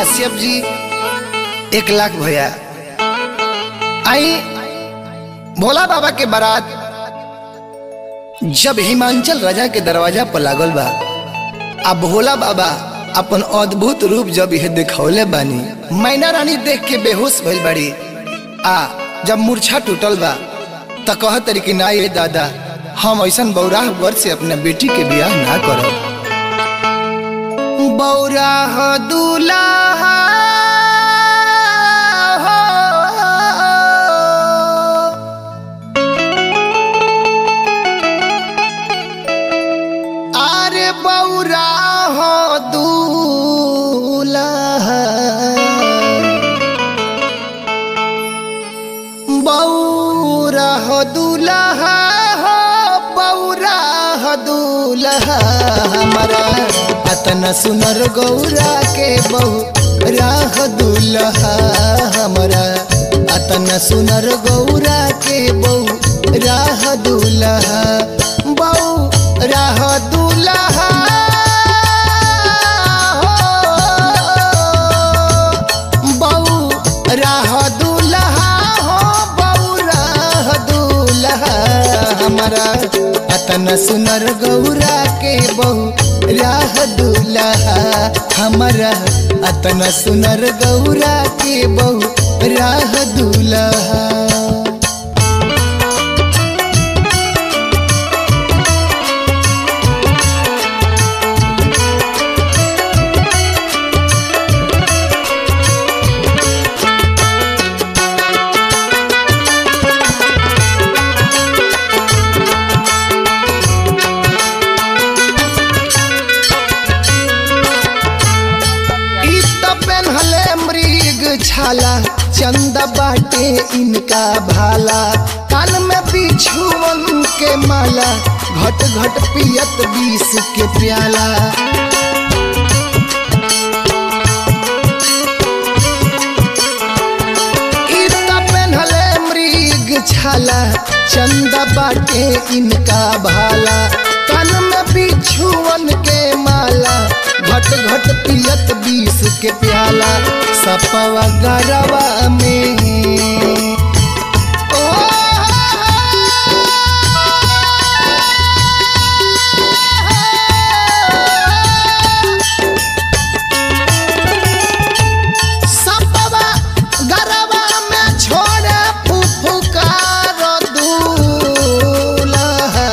कश्यप जी एक लाख भैया आई भोला बाबा के बारात जब हिमांचल राजा के दरवाजा पर लागल बा आ भोला बाबा अपन अद्भुत रूप जब यह दिखौले बानी मैना रानी देख के बेहोश भइल बाड़ी आ जब मूर्छा टूटल बा त कह तरी कि ना ये दादा हम ऐसन बौराह वर से अपने बेटी के बियाह ना करब बौराह दूल्हा अरे बौरा हो दूल्हा बौरा हो दूल्हा हो बौरा हो दूल्हा हमारा अतना सुनर गौरा के बहु राह दूल्हा हमारा अतना सुनर गौरा के बहु राह दूल्हा बहु राह दूल्हा बहु राह दूल्हा हो बहु राह दूल्हा हमारा अतना सुनर गौरा के बहु राह दूल्हा हमारा अतना सुनर गौरा के बहु राह दूल्हा ई त पेन्हले मृग छाला चंद बाटे इनका भाला कान में बिछुअन के माला घट घट पियत बीस के प्याला ई त पेन्हले मृग छाला चंद बाटे इनका भाला कान में बिछुअन के माला घट घट पियत बीस के प्याला सपवा गरवा में ओ सपवा गरवा में छोड़े फुफुकार दूल्हा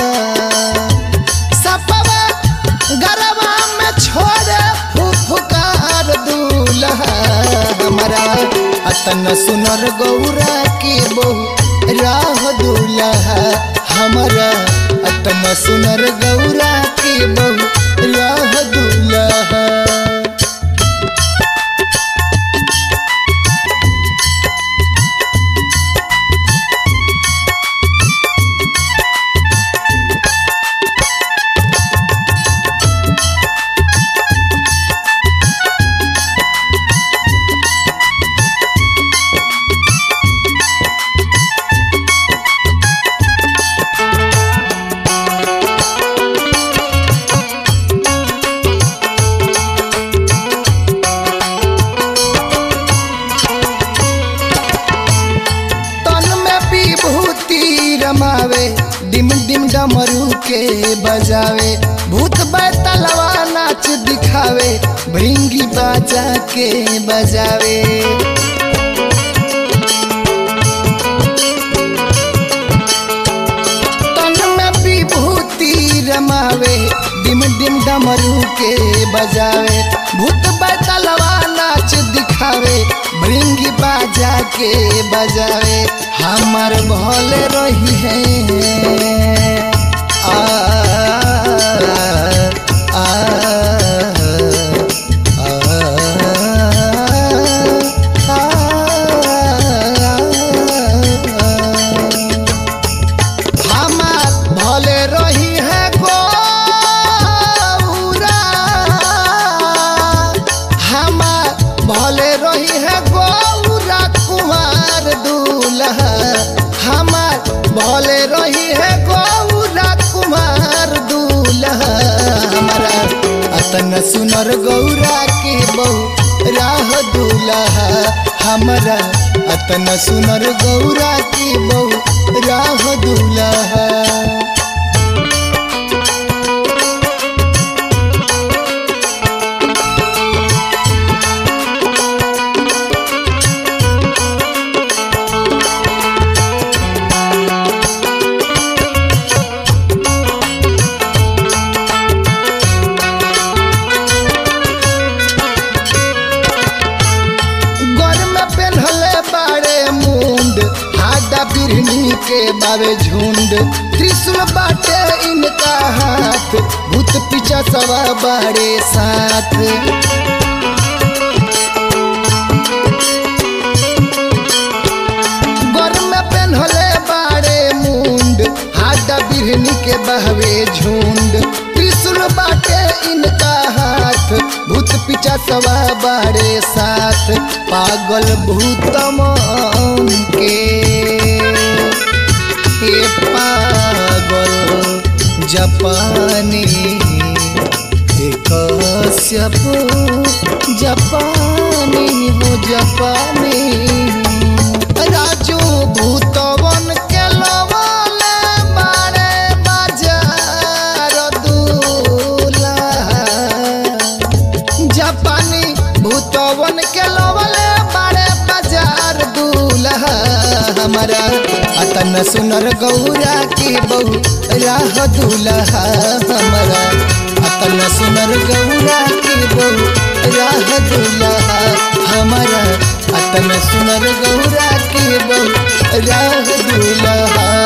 सपवा गरवा में छोड़े फुफुकार दूल्हा हमारा अतन सुनर गौरा के बहु राह दूल्हा हमारा अतन सुनर गौरा के बहु राह दूल्हा तन में विभूति रमावे डिम डिम डमरू के बजावे भूत बैतलवा नाच दिखावे भृंगी बाजा के बजावे तन में विभूति रमावे डिम डिम डमरू के बजावे भूत बैतलवा नाच दिखावे भृंगी बाजा के बजावे हमर भले रही है आ, आ, हमार भले रही है गौरा हमार भले रही है गौरा कुमार दूल्हा हमार भले रही है गौरा कुमार दूल्हा हमारा अतन सुनर गौरा के बहु दूल्हा हमारा अतना सुनर गौरा की बहु राह दूल्हा घर में पहनले बाड़े मुंड हाडा बिरनी के बावे झुंड त्रिशूल बाटे इनका हाथ भूत पीछा सवा बाड़े साथ घर में पहनले बाड़े मुंड हाडा बिरनी के बहवे झुंड त्रिशूल बाटे इनका हाथ भूत पीछा सवा बाड़े साथ पागल भूतम के ए पागल जापानी ए कश्यप जापानी वो जापानी राजू भूतवन के लवले बारे बाजार दूल्हा जापानी भूतवन के लवले बड़े बाजार दूल्हा हमारा अतन सुनर गौरा की बहु राह दूल्हा हमारा अतन सुनर गौरा की बहु राह दूल्हा हमारा अतन सुनर गौरा की बहु राह दूल्हा